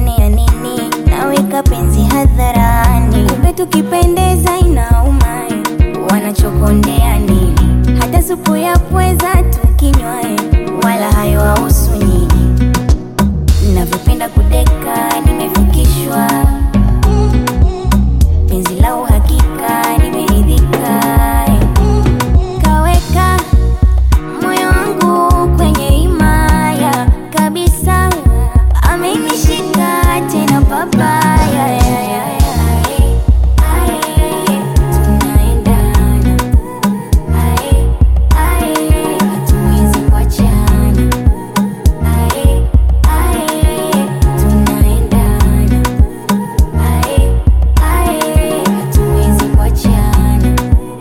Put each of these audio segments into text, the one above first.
wananionea nini? Naweka penzi hadharani, kumbe tukipendeza inauma. Wanachokondea nini? Hata supu ya pweza tukinywa, wala hayo wahusu nyinyi. Navyopenda kudeka, nimefikishwa penzi la uhakika, nimeridhika. Kaweka moyo wangu kwenye himaya kabisa, amenishika tena babaya. Tunaendana, hatuwezi kuachana. Tunaendana, hatuwezi kuachana.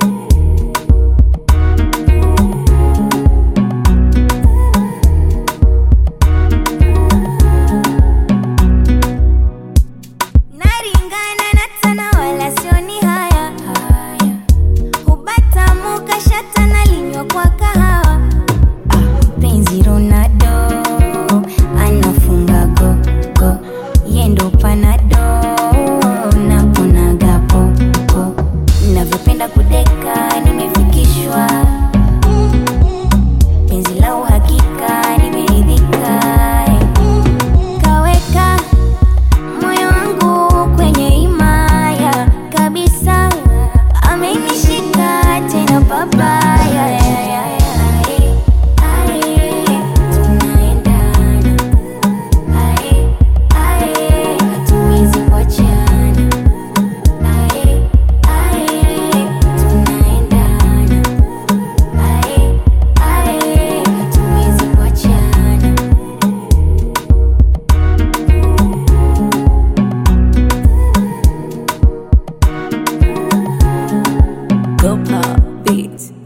Naringana na tana wala sioni haya haya, hubatamu kashata na linywa kwa kahawa. Ah, penzi Ronaldo anafunga go go, yendo panado naponaga popo, navyopenda kudeka, nimefikishwa penzi la uhakika, nimeridhika kaweka moyo wangu kwenye himaya kabisa, amenishika tena babaya. Tunaendana, hatuwezi kuachana. Tunaendana, hatuwezi kuachana. Go Pop Beats.